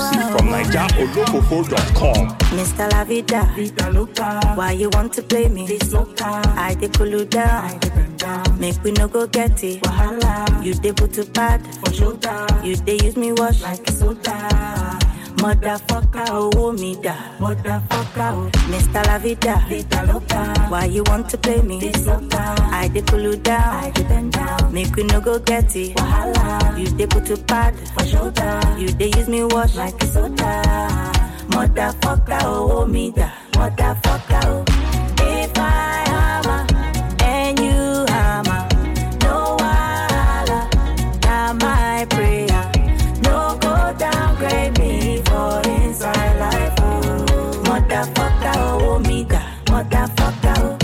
Exclusive from NigerOlofofo.com. Mr. La Vida, Vida loca, why you want to play me? this loca, I dey cool you down, I depend down, make we no go get it. wahala, You dey put to bad, for shoulder, you dey use me wash. like soda, Motherfucker, oh me da. motherfucker, oh, Mr. La Vida, vida loca, why you want to play me? this loca, I dey cool you I down, depend down, make we no go get it. wahala, You dey put to bad, for shoulder, you dey use me wash. like soda, Motherfucker, oh me da. Motherfucker, oh. If I hammer and you hammer, no wahala, na my prayer. No go downgrade me for inside life, oh. Motherfucker, oh me da. Motherfucker, oh.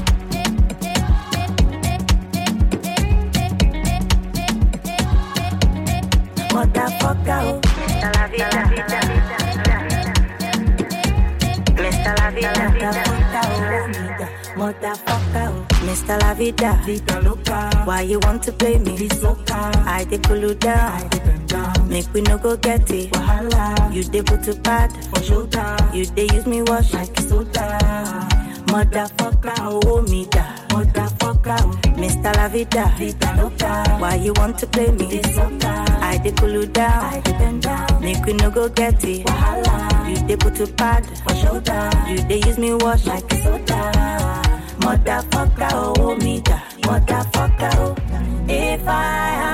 Motherfucker, oh. Mr. La Vida, Mr. La Vida, Motherfucker, oh. Mr. La Vida, vida loca, why you want to play me? this loca, I dey cool you I down, depend down, make we no go get it. wahala, You dey put to bad, for shoulder, you dey use me wash. like soda, Motherfucker, oh me da. motherfucker, oh, Mr. La Vida, vida loca, why you want to play me? this loca, I dey cool you I down, depend down, make we no go get it. wahala, You dey put to bad, for shoulder, you dey use me wash. like soda, Motherfucker, oh me da. Motherfucker, oh. If I